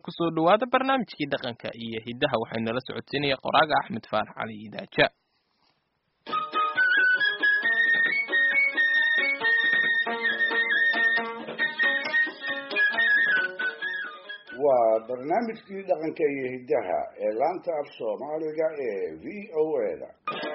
kusoo dhawaada barnaamijkii dhaqanka iyo hiddaha waxay nala socodsiinaya qoraaga axmed faarax cali idaaja waa barnaamijkii dhaqanka iyo hiddaha ee laanta af soomaaliga ee v o a-da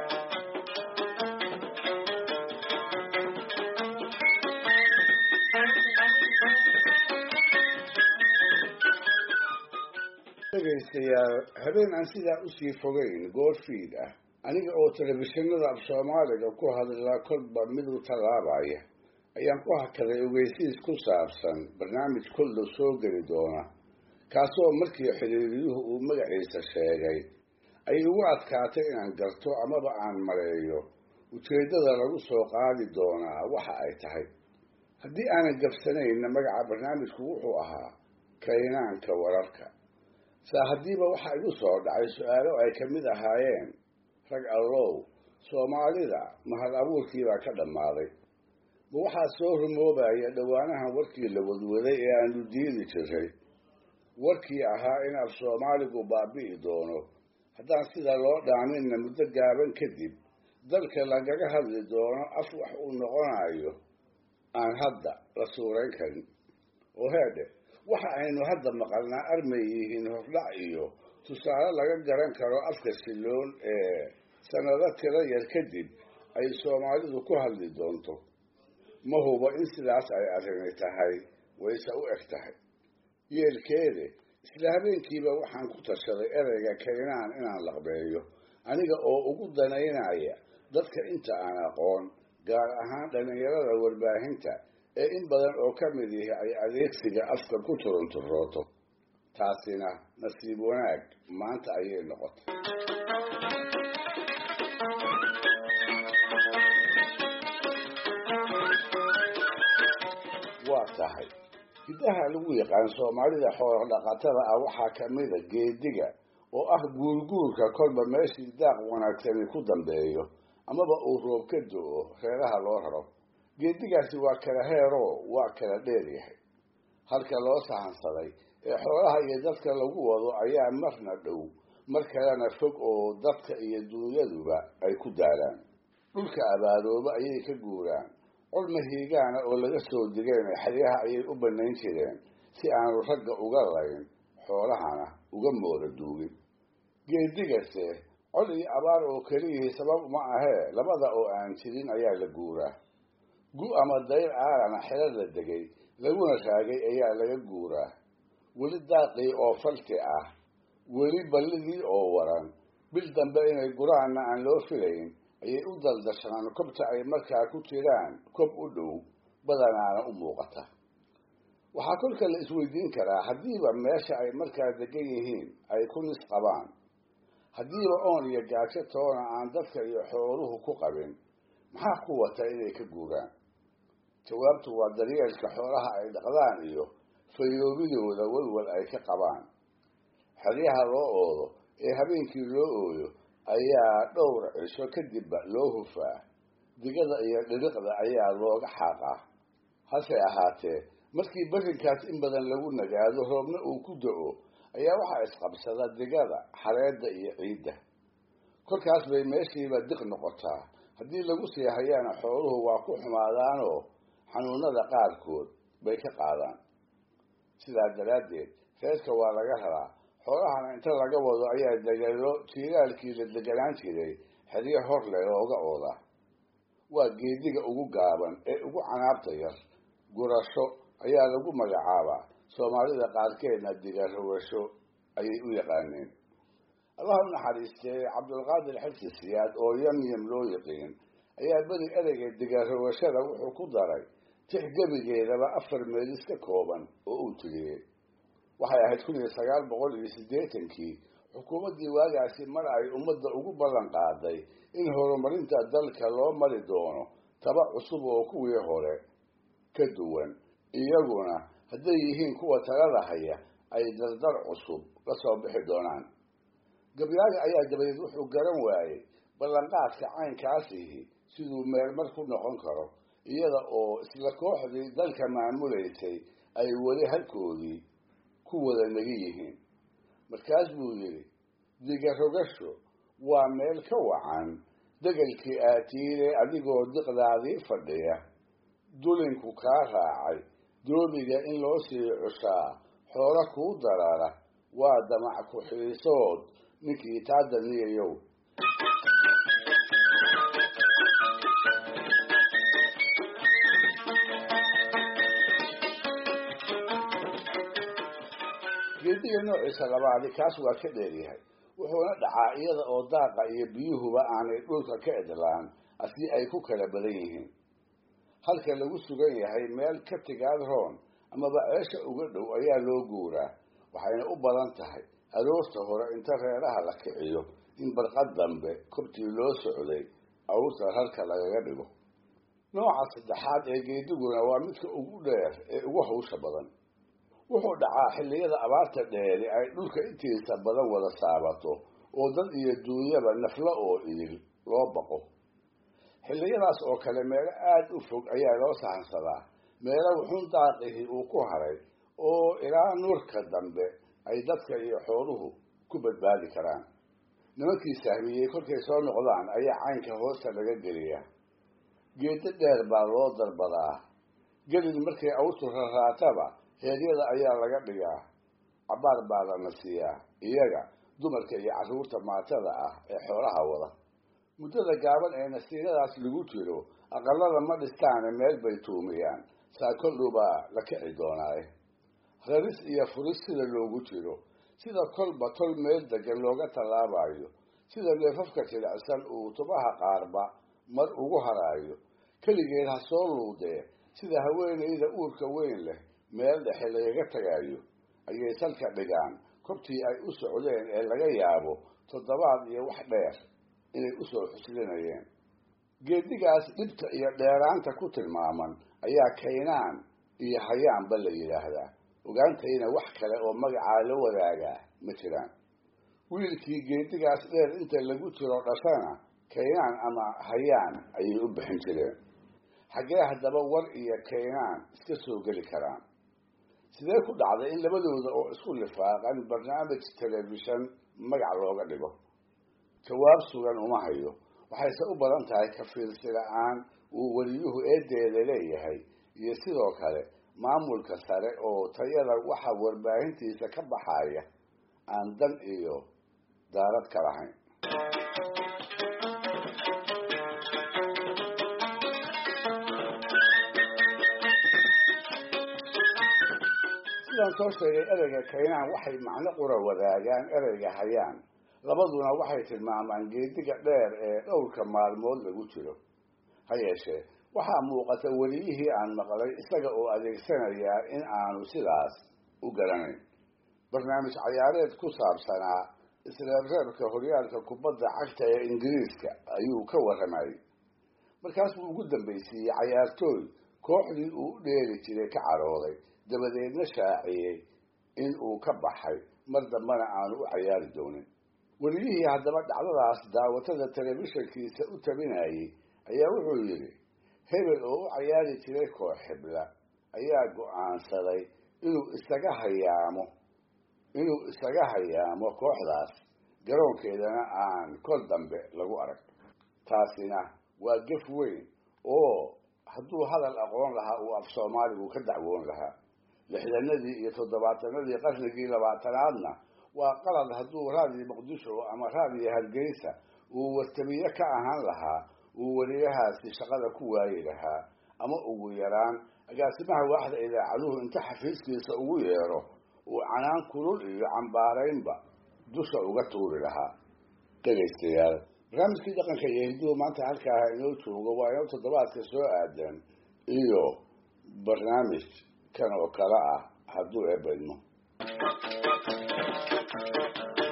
dhegaystayaal habeen aan sidaa usii fogeyn goorfiid ah aniga oo telefishinada af soomaaliga ku hadlaa kolba miduu tallaabaya ayaan ku hakaday ogeysiis ku saabsan barnaamij kolla soo geli doona kaasoo markii xiriiriyuhu uu magaciisa sheegay ay igu adkaatay inaan garto amaba aan maleeyo ujeeddada lagu soo qaadi doonaa waxa ay tahay haddii aanan gabsanayna magaca barnaamijku wuxuu ahaa kaynaanka wararka saa haddiiba waxaa igu soo dhacay su-aalo ay ka mid ahaayeen rag allow soomaalida mahad abuurkiibaa ka dhammaaday ma waxaa soo rumoobaya dhowaanahan warkii la wadwaday ee aanu diidi jiray warkii ahaa in af soomaaligu baabi'i doono haddaan sida loo dhaaminna muddo gaaban kadib dalka lagaga hadli doono af wax uu noqonayo aan hadda la suurayn karin oo heedhe waxa aynu hadda maqalnaa armay yihiin hordhac iyo tusaale laga garan karo afka siloon ee sannado tiro yar kadib ay soomaalidu ku hadli doonto ma hubo in sidaas ay arrini tahay wayse u eg tahay yeelkeede isla habeenkiiba waxaan ku tashaday ereyga kaynaan inaan laqbeeyo aniga oo ugu danaynaya dadka inta aan aqoon gaar ahaan dhallinyarada warbaahinta ee in badan oo ka mid yihi ay adeegsiga afka ku turunturooto taasina nasiib wanaag maanta ayay noqotay waa tahay hiddaha lagu yaqaan soomaalida xoolo dhaqatada ah waxaa ka mida geediga oo ah guurguurka kolba meeshii daaq wanaagsani ku dambeeyo amaba uu roob ka do-o reeraha loo raro geedigaasi waa kala heeroo waa kala dheer yahay halka loo sahansaday ee xoolaha iyo dadka lagu wado ayaa marna dhow mar kalena fog oo dadka iyo dunyaduba ay ku daalaan dhulka abaarooba ayay ka guuraan colma hiigaana oo laga soo digeen xeryaha ayay u banayn jireen si aanu ragga uga layn xoolahana uga mooda duugin geedigase col iyo abaar oo keliyihii sabab uma ahee labada oo aan jirin ayaa la guuraa gu ama dayr aalana xero la degay laguna raagay ayaa laga guuraa weli daaqii oo falti ah weli ballidii oo waran bil dambe inay guraanna aan loo filayn ayay u daldashaan kobta ay markaa ku jiraan kob u dhow badanaana u muuqata waxaa kolka la isweydiin karaa haddiiba meesha ay markaa degan yihiin ay ku nis qabaan haddiiba oon iyo gaajo toona aan dadka iyo xooluhu ku qabin maxaa ku wata inay ka guuraan jawaabtu waa daryeelka xoolaha ay dhaqdaan iyo fayoobidooda walwal ay ka qabaan xeryaha loo oodo ee habeenkii loo ooyo ayaa dhowr cisho kadibba loo hufaa digada iyo dhiriqda ayaa looga xaaqaa hase ahaatee markii berrinkaas in badan lagu nagaado roobna uu ku do-o ayaa waxaa isqabsada digada xareedda iyo ciidda kolkaas bay meeshiiba diq noqotaa haddii lagu sii hayaana xooluhu waa ku xumaadaanoo xanuunada qaarkood bay ka qaadaan sidaa daraaddeed reerka waa laga raraa xoolahana inta laga wado ayaa degelo jiilaalkii la deganaan jiray xeryo hor leh looga ooda waa geediga ugu gaaban ee ugu canaabta yar gurasho ayaa lagu magacaabaa soomaalida qaarkeedna digarowasho ayay u yaqaaneen allah u naxariistee cabdulqaadir xilsi siyaad oo yamyam loo yiqiin ayaa beri ereyga digarowashada wuxuu ku daray tix gebigeedaba afar meelis ka kooban oo uu tiriyey waxay ahayd kun iyo sagaal boqol iyo siddeetankii xukuumaddii waagaasi mar ay ummadda ugu ballan qaaday in horumarinta dalka loo mari doono taba cusub oo kuwii hore ka duwan iyaguna hadday yihiin kuwa talada haya ay dardar cusub la soo bixi doonaan gabyaaga ayaa dabadeed wuxuu garan waayey ballanqaadka caynkaasihi siduu meelmar ku noqon karo iyada oo isla kooxdii dalka maamulaysay ay weli halkoodii ku wada nagi yihiin markaas buu yidhi diga rogasho waa meel ka wacan degelkii aatiile adigoo diqdaadii fadhiya dulinku kaa raacay doobiga in loo sii cushaa xoolo kuu darara waa damac ku-xiisood ninkii taa daniyayow geediga noociisa labaadi kaas waa ka dheeryahay wuxuuna dhacaa iyada oo daaqa iyo biyuhuba aanay dhulka ka edlaan asii ay ku kala badan yihiin halka lagu sugan yahay meel ka tigaad roon amaba ceesha uga dhow ayaa loo guuraa waxayna u badan tahay aroorta hore inta reeraha la kiciyo in barqad dambe kobtii loo socday awrta rarka lagaga dhigo nooca saddexaad ee geediguna waa midka ugu dheer ee ugu hawsha badan wuxuu dhacaa xilliyada abaarta dheeri ay dhulka intiisa badan wada saabato oo dad iyo duunyaba naflo oo idil loo baqo xilliyadaas oo kale meelo aada u fog ayaa loo sahansadaa meelo wuxuun daaqihii uu ku haray oo ilaa nuurka dambe ay dadka iyo xooluhu ku badbaadi karaan nimankii sahmiyey kolkay soo noqdaan ayaa caynka hoosta laga geliyaa geedo dheer baa loo dalbadaa gelin markay awrtu raraataba heeryada ayaa laga dhigaa cabaar baa lana siiyaa iyaga dumarka iyo carruurta maatada ah ee xoolaha wada muddada gaaban ee nasiiradaas lagu jiro aqalada ma dhistaane meel bay tuumiyaan saa koldhubaa la kici doonaaye raris iyo furis sida loogu jiro sida kolba tol meel degan looga tallaabayo sida neefafka jilicsan uu tubaha qaarba mar ugu haraayo keligeed ha soo luudee sida haweenayda uurka weyn leh meel dhexe lagaga tagayo ayay salka dhigaan kobtii ay u socdeen ee laga yaabo toddobaad iyo wax dheer inay usoo xuslinayeen geedigaas dhibta iyo dheeraanta ku tilmaaman ayaa kaynaan iyo hayaanba la yidhaahdaa ogaantayna wax kale oo magacaa la wadaagaa ma jiraan wiilkii geedigaas dheer inta lagu jiro dhashana kaynaan ama hayaan ayay u bixin jireen xaggee haddaba war iyo kaynaan iska soo geli karaan sidee ku dhacday in labadooda oo isku lifaaqan barnaamij telefishan magac looga dhigo jawaab sugan uma hayo waxayse u badan tahay kafiilsi la-aan uu weliyuhu eedeeda leeyahay iyo sidoo kale maamulka sare oo tayada waxa warbaahintiisa ka baxaya aan dan iyo daarad ka lahayn sidaan soo sheegay ereyga kaynaan waxay macno qura wadaagaan ereyga hayaan labaduna waxay tilmaamaan geediga dheer ee dhowrka maalmood lagu jiro ha yeeshee waxaa muuqata weliyihii aan maqlay isaga oo adeegsanayaa in aanu sidaas u garanayn barnaamij cayaareed ku saabsanaa isreebreebka horyaalka kubadda cagta ee ingiriiska ayuu ka warramayay markaas buu ugu dambaysiiyey cayaartooy kooxdii uu u dheeli jiray ka carooday dabadeedna shaaciyey in uu ka baxay mar dambena aanu u cayaari doonin weliyihii haddaba dhacdadaas daawatada telefishankiisa u tabinayay ayaa wuxuu yidhi hebel oo u cayaari jiray koox xibla ayaa go-aansaday inuu isaga hayaamo inuu isaga hayaamo kooxdaas garoonkeedana aan kol dambe lagu arag taasina waa gef weyn oo hadduu hadal aqoon lahaa uu af soomaaligu ka dacwoon lahaa lixdanadii iyo toddobaatanadii qarnigii labaatanaadna waa qalad hadduu raadiyo muqdisho ama raadiyo hargeysa uu wartamiye ka ahaan lahaa uu weliyahaasi shaqada ku waayi lahaa ama ugu yaraan agaasimaha waaxda idaacaduhu inta xafiiskiisa ugu yeero uu canaan kulul iyo cambaaraynba dusha uga tuuri lahaa dhegaystayaal barnaamijkii dhaqanka iyo hinduhu maanta halkaaha inoo joogo waa inoo toddobaadka soo aadan iyo barnaamij kan oo kale ah hadduu eebaydmo